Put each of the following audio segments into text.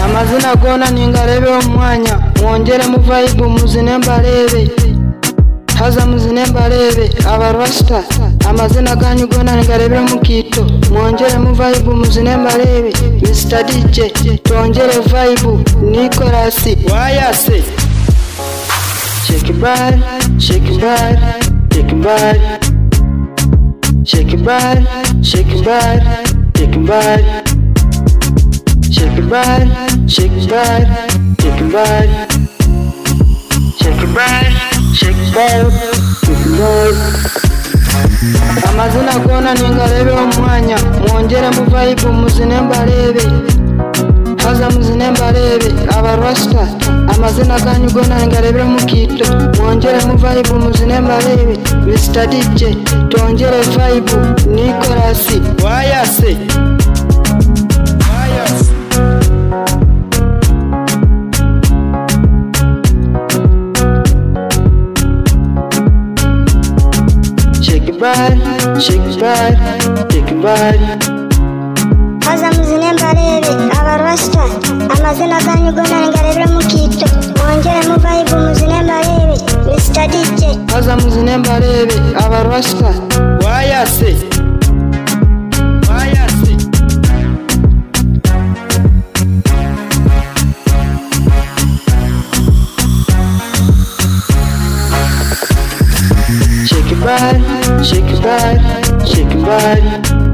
amazina agona ningarebeho umwanya mwongere muvayibu muzine mbarebe haza muzine mbarebe abarwasita amazina ganyu gona ningarebeho mukito mwongere muvayibu muzine mbarebe misita dije tongere vayibu nikolasi wayase shake your body shake your body shake your body shake your body shake your body shake your body Shake your body, shake your body, shake your body. Shake your body, shake your body, shake your body. Amazina gona ningarebe umwanya mwongere muvayibu muzine mbarebe haza muzine mbarebe abarwasita amazina ganyu gona ningarebe mukito mwongere muvayibu muzine mbarebe Mr. DJ tongere vibe Nikolasi wayase Shake your body, shake your body, shake your body. haza muzine mbarebe abarwasita amazina ganyu gona ningarebera mukito mwongere muvayibu muzine mbarebe misita dije Haza muzine mbarebe abarwasita wayase wayase Shake your body, shake your body, shake your body.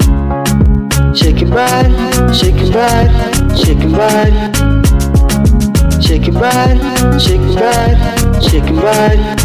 Shake your body, shake your body, shake your body. Shake your body, shake your body, shake your body.